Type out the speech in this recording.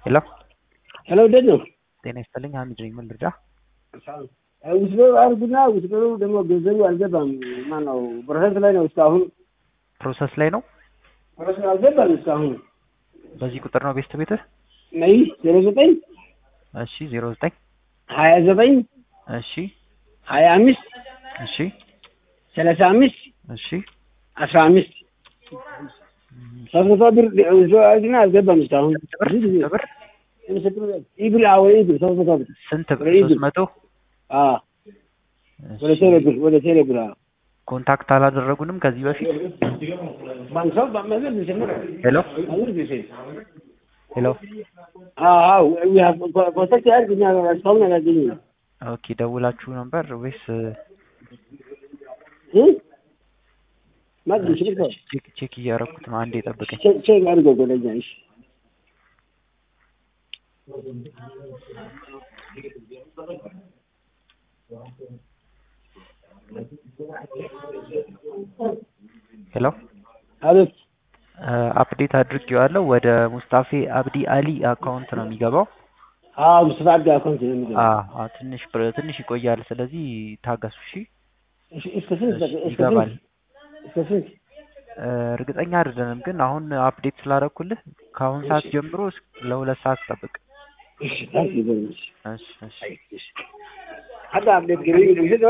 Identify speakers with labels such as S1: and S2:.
S1: ሄሎ
S2: ሄሎ እንዴት ነው?
S1: ጤና ይስጥልኝ ሀሚድ ነኝ። ምን ልርዳ?
S2: ውስዶ አርጉና ውስዶ ደግሞ ገንዘቡ አልገባም። ማነው ፕሮሰስ ላይ ነው እስካሁን
S1: ፕሮሰስ ላይ ነው።
S2: ፕሮሰስ አልገባም እስካሁን።
S1: በዚህ ቁጥር ነው ቤስት ቤትህ?
S2: ነይ ዜሮ ዘጠኝ
S1: እሺ ዜሮ ዘጠኝ
S2: ሀያ ዘጠኝ
S1: እሺ
S2: ሀያ አምስት
S1: እሺ
S2: ሰላሳ አምስት
S1: እሺ
S2: አስራ አምስት ሶስት መቶ ብር ውስዶ አርጉና አልገባም እስካሁን።
S1: ስንት ብር?
S2: ብዙ ጊዜ
S1: ስንት ብር?
S2: ኢብል አዎ ኢብል ሶስት መቶ ብር
S1: ስንት ብር?
S2: ወደ ኢብል።
S1: ሶስት መቶ
S2: አዎ ወደ
S1: እሺ።
S2: ቴሌ ብር ወደ ቴሌ ብር አዎ
S1: ኮንታክት አላደረጉንም ከዚህ በፊት?
S2: ባንክ ሰው ባመዘር ቢሰምር
S1: ሄሎ
S2: አሁን ቢሰ
S1: ሄሎ
S2: አዎ ኮንታክት ያርግ እኛ እስካሁን አላገኘንም።
S1: ኦኬ ደውላችሁ ነበር ወይስ
S2: እ ማግኘት ይችላል።
S1: ቼክ ቼክ እያደረኩት ነው። አንዴ ጠብቀኝ።
S2: ቼክ ቼክ አድርገው ጎለኛ እሺ
S1: ሄሎ
S2: አቤት
S1: አፕዴት አድርጌዋለሁ። ወደ ሙስጣፌ አብዲ አሊ አካውንት ነው የሚገባው።
S2: አዎ ሙስጣፋ አብዲ አካውንት ነው የሚገባው።
S1: አዎ አዎ፣ ትንሽ ብር- ትንሽ ይቆያል። ስለዚህ ታገሱ። እሺ
S2: እሺ እስከ ስንት
S1: እሺ፣
S2: እስከ
S1: ይገባል።
S2: ስንት እስከ ስንት
S1: እ፣ እርግጠኛ አይደለንም ግን አሁን አፕዴት ስላደረኩልህ ከአሁን ሰዓት ጀምሮ እስከ ለሁለት ሰዓት ጠብቅ።
S2: እሺ ታንክ ዩ ቬሪ ማች
S1: እሺ እሺ
S2: እሺ ሀዳ አፕዴት ገሪ